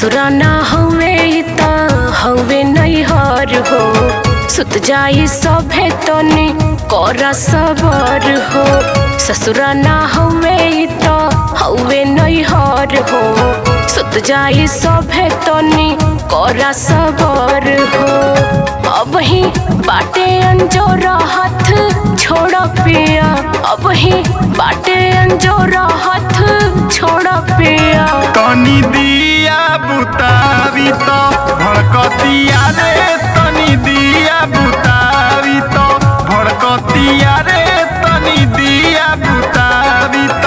ससुरा ना हवे त हवे नैहर हो सुत जाई सभे तनी कर सबर हो ससुरा ना हवे त हवे नैहर हो सुत जाई सभे तनी कर सबर हो अब ही बाटे अंजोरा हाथ छोड़ पिया अब ही बाटे अंजोरा हाथ छोड़ पिया तनी दिया बुतावी तो भड़कतिया रे तनी दिया बुतावी तो भड़कतिया रे तनी दिया बुतावी तो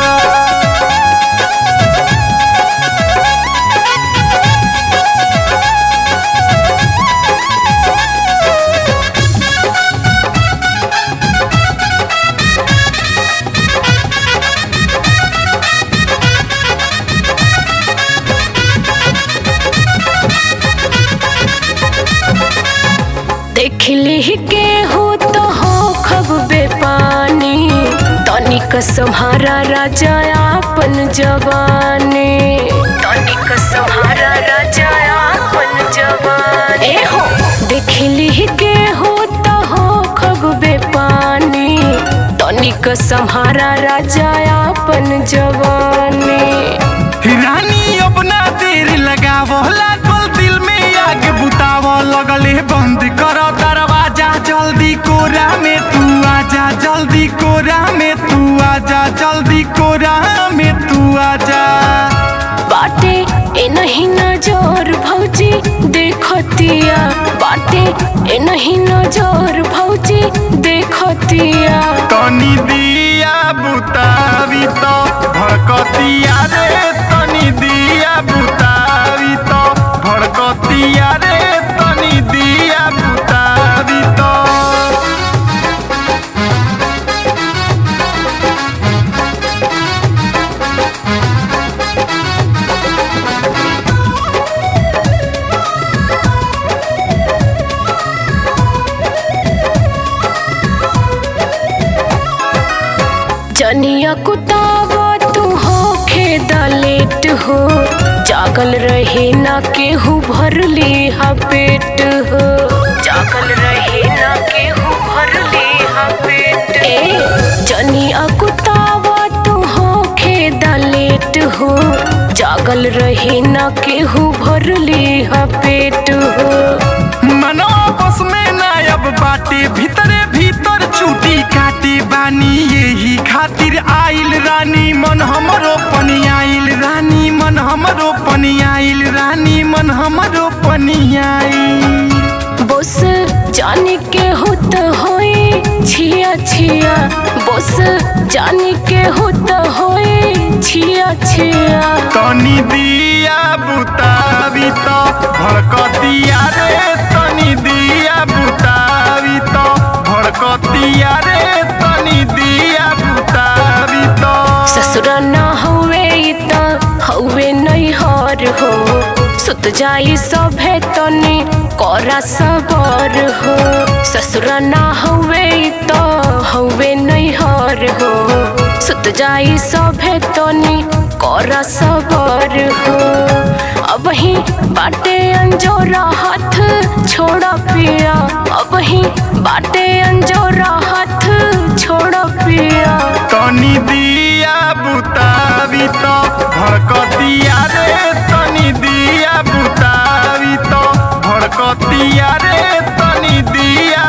देखली के हो तो हो खब बेपानी तनिक सम्हारा राजा आपन जवानी तनिक सम्हारा राजा आपन जवानी ए हो देखली के हो तो हो खब बेपानी तनिक सम्हारा राजा आपन जवानी रानी अपना देर लगावो लागल दिल में आग बुतावो लगले बंद कर दरवाजा जल्दी कोरा में तू आजा जल्दी कोरा में तू आजा जल्दी कोरा में तू आजा बाटे ए नहीं नजर भौजी देखतिया बाटे ए नहीं नजर भौजी देखतिया तनी दिया बुतावी तो भड़कतिया रे तनी दिया बुतावी तो भड़कतिया रे तनी दिया बुतावी तो जनिया कुतावा तू हो खेदा लेट हो जागल रहे ना केहू भरली हा पेट हो जागल रहे ना केहू भरली हा पेट ए जनिया कुतावा तू हो खेदा लेट हो जागल रहे ना केहू भरली हा पेट हो मनो बस में नायब बाटे भीतरे भीतर चूटी काटे बानी यही खातिर आइल रानी मन हमरो पनी आइल रानी मन हमरो पनी आइल रानी मन हमरो पनी आइल बस जाने के होत होए छिया छिया बस जाने के होत होए छिया छिया तनी दिया बुतावी तो भड़कतिया रे तनी दिया बुतावी तो भड़कतिया रे तनी दिया बुतावी तो ससुरा ना हुए त हउए नैहर हो सुत जाई सभे तनी करा सबर हो ससुरा ना हुए त हउए नैहर हो सुत जाई सभे तनी करा सबर हो अब ही बाटे अंजोरा हाथ छोड़ पिया अब ही बाटे अंजोरा हाथ छोड़ पिया तनी दिया बुतावी तो भड़कतिया रे तनी दिया बुतावी तो भड़कतिया रे तनी दिया